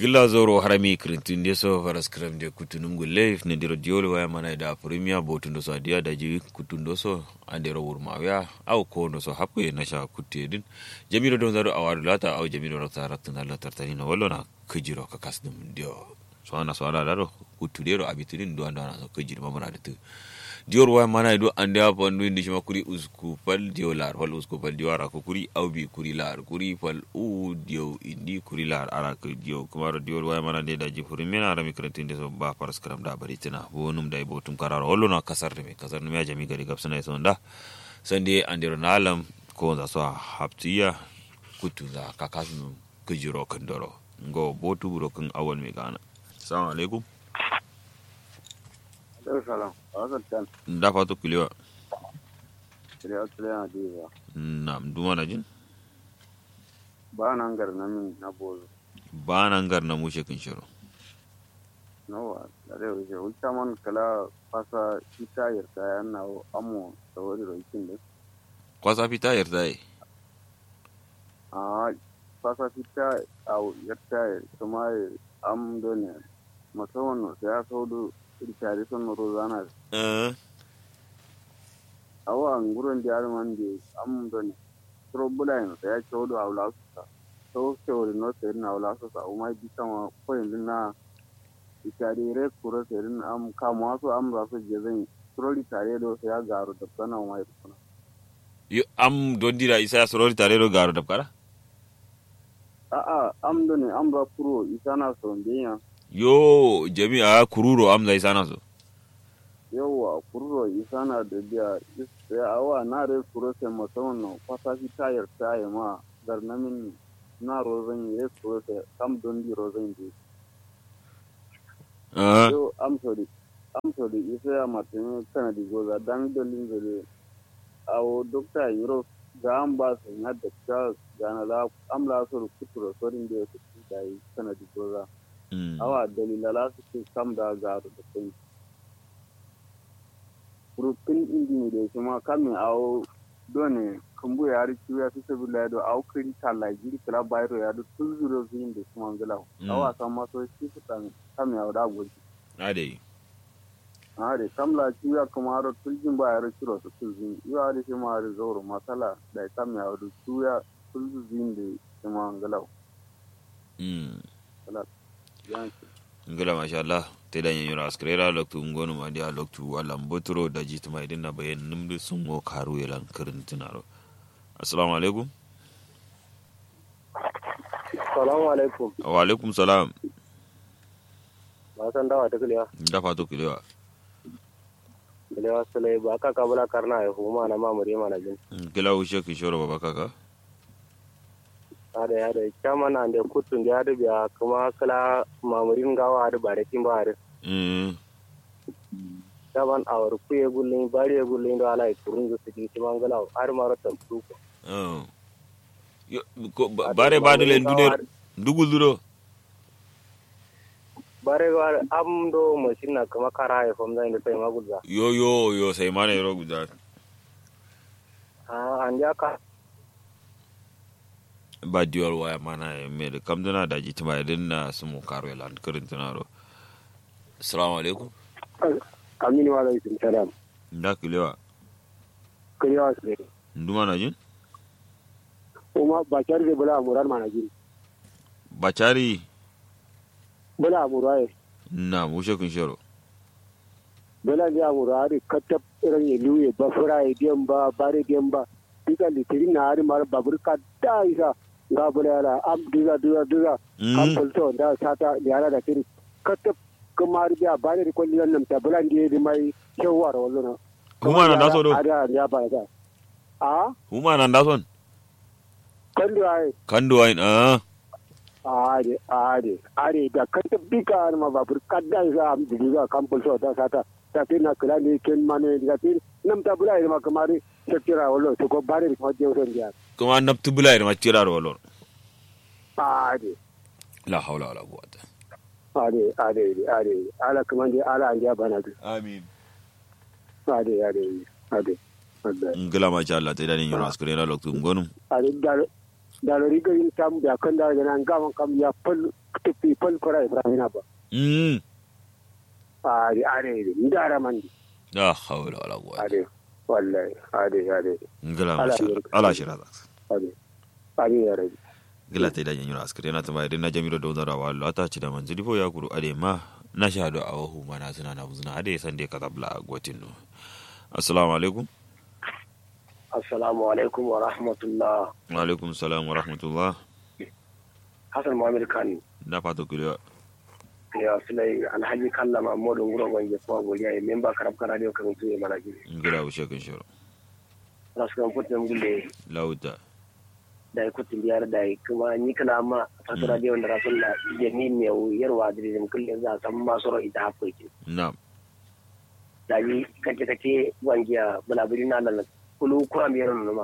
gila zoro harami kirintin de so faras kram de kutunum gulle ne diro diolo waya mana da premier botun do so dia da ji kutun do so ande ro wurma ya aw ko do so happe na sha kutte din jamiro don zaro awar lata aw jamiro ro ta ratun Allah tartani no wallo na kujiro ka kasdum dio so ana so ala daro kutudero abitirin do anda na so kujiro mamana da tu diyor waya mana do ande a pandu indi shima kuri usku pal dio lar pal usku pal dio ara ko kuri aw bi kuri lar kuri pal u dio indi kuri lar ara ko dio kumaro diyor waya mana de daji furi mena ara mi krentin de so ba paras karam da bari tina bonum dai botum kararo hollo na kasar de me kasar me ya jami gari gapsana so nda sande andiro nalam ko za so haptiya kutu za kakasnu kujiro kandoro ngo botu buro kan awal me gana assalamu alaikum salam wasan can da fatu kulewa shirya wasu yana diba na duma na jin ba nan gar na min na bozo ba nan gar na mushe kin shiro nawa da dai wuce wuce man kala fasa ita yarda ya na amo da wani rokin da kwasa fita yarda yi a fasa fita a yarda kuma am dole musamman sai ya saudu irkari son rozana eh awa nguron da man da am dole trouble ino sai ya saudu a wula su so teori no serin na wula su sa umai bi kama ko yanzu na itari re kuro serin am kama wasu am za su je zan troli tare da sai ya garu da sana umai da sana yo am don dira isa sorori tare do garo dab kara a'a am dole am ba kuro isa na son biya yo jami'a kururo am zai sana so yawa kuro isa na da biya sai awa na re kuro sai musamman no kwata shi tayar tayi ma garnamin na rozan ye kuro sai am don di rozan di eh yo am sorry am sorry isa ya matene kana di goza dan dolin zele awo dokta yuro ga an ba su na da ta gana la am la so kuturo sorin da su da yi kana di goza mm. awa dalila la su ke kam da garu da kai kurupin indini da shi ma kamin awo done kumbu ya ri kiwa fi sabi la do awo kiri kala jiri kala bayro ya do tun zuro su yin da su mangala Mm. awa san maso shi su kan kamin awo da gwaji ade are kamla kiwa kuma aro tuljin ba ya ri kiro su tuljin iwa ri shi ma ri zoro masala da kamin awo do kiwa tuljin da shi mangala mm. yanki ngala masha Allah te da yin yura askrera loktu ngonu ma dia loktu wala mbotro da jitu mai dinna bayan numdu sun mo karu yalan kirin tunaro assalamu alaikum salamu alaikum wa alaikum salam ba san dawa ta kuliya da fatu kulewa kuliya sulai ba ka kabula karna ya huma na mamuri mana jin gila ushe kin shoro baba kaka ada ya da kyaman an da kutun da da biya kuma kala mamurin gawa da bare kin ba da mm. daban awar ku ye gullin bari ye gullin da ala kurun da su ji mangala har maro tamtu ko oh. Yo, ko, ba- bare badule duner dugul duro bare ga am do mashin na kuma kara ya fam zai da sai magulza yo yo yo sai mana yoro guda a an ja ka ba diwal waya mana ya mere kam dana da jitu mai dinna su mo karu yalan kirin tunaro assalamu alaikum aminu wa alaikum salam da kulewa kuliya sulai nduma na jin kuma ba kyar da bula murar mana jin bacari bula murai na mushe kun shoro bela ya mura hari katab irin ya luye ba fura ya diyan ba bare diyan ba diga litiri na hari mara babur ka da isa ga bula yara am diga diga diga Mm. kan fulto da sata yara da kiri katab kuma hari biya bare da kwalli nan ta bula ndiye di mai shawar wallo na Huma na daso do ada ya ba da a huma na dason kan da ai kandu wain ah are are are da katab diga har ma babur ka da isa am diga kan fulto da sata ta fi na kula ne ken mane diga fi nam ta bula ma kamar shakira wallo to ko bare ko je wurin dia kuma naftu bula ida macira ro lor ade la hawla wala quwwata ade ade ade ala kaman dai ala an ja bana du amin ade ade ade ade ngila ma sha Allah te da ni yoro askure na loktu ngonum ade da da lori garin tam da kan da ga nan gaman kam ya fal tufi fal fara ibrahim ba mm a ri are ri ndara man la hawla wala quwwata are wallahi are are ngala Ala masha yurka. ala shira za are are ya rabi ngala ta da yanyura askare na tama idan na jamiro da wazara wa Allah ta ci da manzili fo ya kuru ade ma na shahadu a wahu mana suna na buzuna ade san dai katabla gotin no assalamu alaikum Assalamu alaikum wa rahmatullah. wa alaikum salam wa rahmatullah Hassan Muhammad Khan na fata kulewa ya sulai alhaji kalla Mahmudu Nguro Gwange kuma godiya ya memba karab kana radio kan tuye mana gidi. ngala ushe kan shoro Rasu kan kutin gulle lauta da ya kutin biyar da ya kuma ni kana ma fasu radio da rasul la ya ni me yarwa da din kullum za a san masu ro ita hafu ke. na Da yi kace kace gwangiya bulaburi na nan kulu kura mi yaron numa.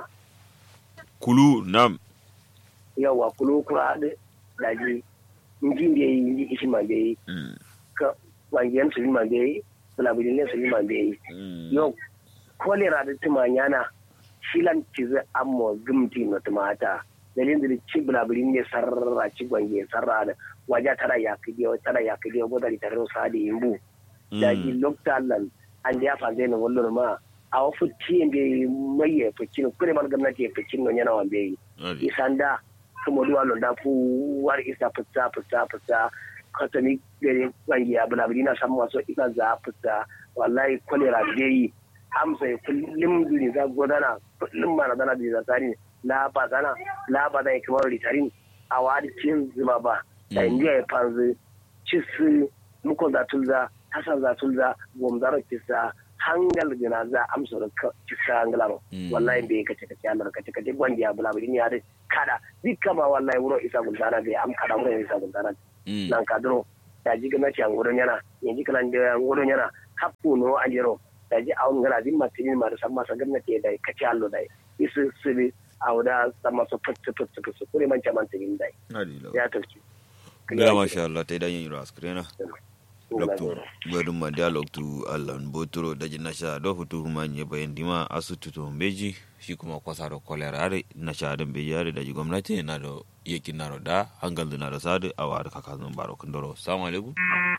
kulu nam Yawa kulu kura da da ji ngin da yi ishi ma da yi mm ka gwangiyan su ma da yi bulaburi ne su ma da yi. mm yau kolera da tumanyana shilan cizi amma gumti na tumata dalilin da ci bulaburin ne sarra ci gwange sarra da waje tara ya kidi tara ya kidi ko da tare sa da yimbu da ji lokta lan an da fa zai na wallo ma a wasu tiyen da mai ya fice kure man gwamnati ya fice no yana wanda yi ade isanda kuma duwa lo da fu war isa fita fita fita katani gare gwange ya bulaburi na san wasu ina za fita wallahi kolera da yi amsa ya kullum duni za godana kullum ma na dana da zatari la ba dana la ba da kamar litarin a wadi cin zuma ba da indiya ya fanzu cisu mukon za tulza hasan za tulza gomzaro kisa hangal gina za amsa da kisa hangala ba Mm. wallahi bai kace kace Allah kace kace gwandi ya bula bidin ya da kada dukkan ma wallahi wuro isa gundana bai am kada wuro isa gundana mm nan kadro da ji gana ci angudon yana yanzu kalan da angudon yana happu no anjero da ji awon gana din matini ma da samma sa gwamnati da kaci allo da isu sibi awda samma so fitu fitu fitu kure man caman tin dai ade lau ya tafki ngala masha Allah ta da yanyura askare na loktu gwadun ma dialog tu allan botoro daji nasha do futu huma nye bayan dima asutu to mbeji shi kuma kwasa do kolera are nasha da mbeji are daji gwamnati na do yeki na do da hangal na do sadu awa da kaka zan baro kundoro assalamu alaikum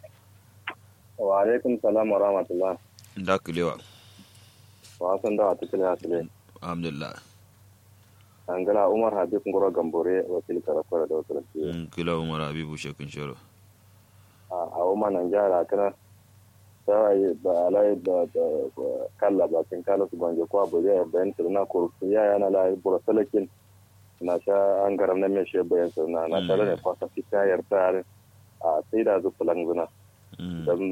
wa alaikum salam wa rahmatullah da kulewa wa san da wata kila asile alhamdulillah an gala umar habib ngoro gambore wakil karafara da wata Mm, kila umar habibu shekin shoro a wuma nan jara kana sai ba alai da kalla ba kin kala su banje ko abu ya bayan su na kurku ya yana la bura salakin na sha an garam na me she bayan su na na tare ne kwasa fita yar tare a sai da zu fulan zuna Mm, dan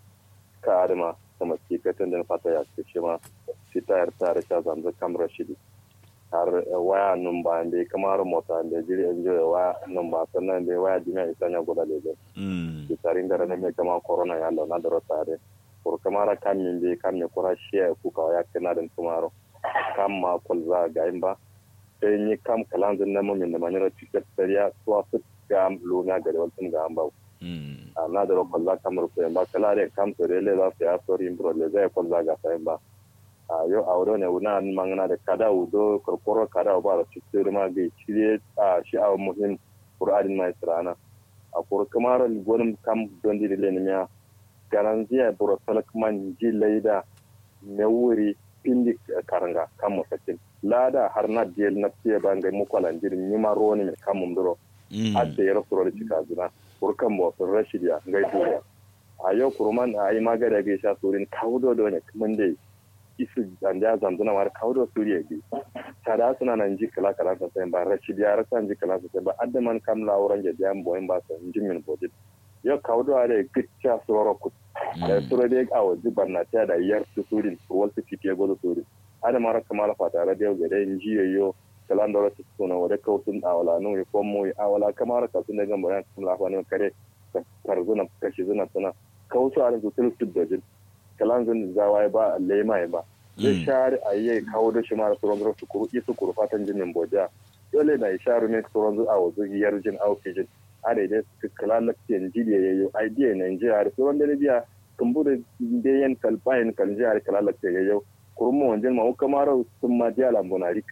ka adama sama ki katan da fata ya ce ma fita yar tare ta zanzu kamar shidi har waya nun ba bai kamar mota da jiri en joye waya nun ba sannan bai waya dimiya isanya goda lebe mm, bitarin da ne kama corona ya na daro tare por kamara kan min be kan ne kora share ku ka ya kana den tumaro kam ma kol za ga imba sai ni kam kalan zan na min da manira tiket sariya to a fit gam lu na gari wal tun ga amba mm, a na daro kol za kamar ko ba kala re kam to re le za su ya sori imbro le za kol za ga sai ba a yo awro ne una mangana da kada udo korkoro kada ba da tiket ma ga chire a shi a muhim qur'anin mai sirana a kur kamar gwanin kam don di le miya garanziya buro salak man ji laida me wuri pindi karanga kam masakin lada har na diel na tiye banga mu kwalan jirin ni ma roni me kam mum duro mm, adda yero suro da cika zuna kur kam mo sun rashidiya ngai duniya a yau kurman a yi magana ga sha surin kawdo do ne kaman dai isu anda zamzuna war kawdo suriya gi tada suna nan ji kala kala ta sai ba rashidiya rasan ji kala ta sai ba adda man kam la wuran je jam boyin ba sa jimin bodit yo kawdo are gicca soro ku da mm, suro de awo ji barna ta da yar su surin wal su fitiye go surin ada mara kamala fata radio ga dai ji yo kalan da rasu suna wada kautun awala no ko mu awala kamara ka sun daga bayan sun lafa ne kare tarzuna kashi zuna suna kautu a rinsu tulu su dojin kalan zun zawa ba lema ba zai mm, share a yi kawo da shi mara tsoron su kuru isu kuru fatan jinin boja dole na isharu ne tsoron zu a wazu yar jin aukijin a daidai su kala lafiyan jidiya ya yi idea nigeria da tsoron da biya kumbu da bayan kalbayin kan jihar kala lafiyan ya yau kurma wajen ma kamar sun ma diya lambuna rike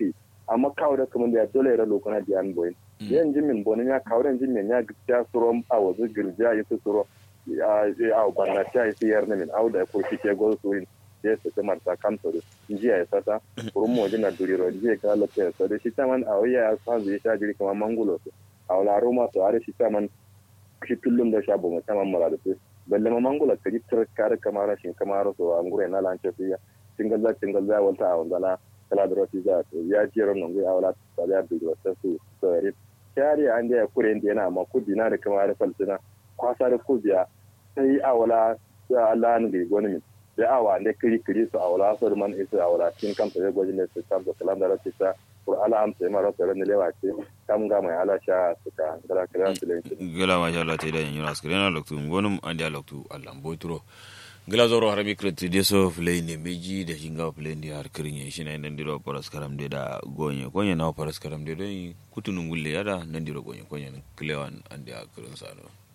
amma kawo da kuma da dole ra lokuna di an boyin yan jimin bonin ya kawo ran jimin ya gita suro a wazu girja ya su suro a a gwanna ta yi yar min au da ko shi ke go surin ya su kamar ta kamto da jiya ya sata kurun mo jina duriro jiya ka la ta so da shi taman a waya sa zai sha jiri kamar mangulo su a wala roma to are shi taman shi tullum da sha bomo taman mara da su balle ma mangulo ka jitar kare kamar shin kamar so an gure na lance su ya tingal za tingal za wanta a wandala kala da roti za to ya ji ran ngai a wala ta da da ta su so ri kare an da ya kure inda yana ma kudi na da kamar falsina kwasa da kubiya sai a wala Allah ne ga goni da awa ne kiri kiri su awla so man isu awla tin kam to go jine su tam to kalam da rati ta pour ala am sai maro to ne lewa ce kam ga mai ala sha su ka dara kira su le gela ma sha Allah ta da yin ras kire loktu ngonum andi loktu Allah mbotro gela zoro harami kreti de so play ne meji da shinga play ndi har kirin shi na nan diro paras karam de da gonye konye na paras karam de do kutunun gulle yada nan diro gonye konye klewan andi a kirin sa no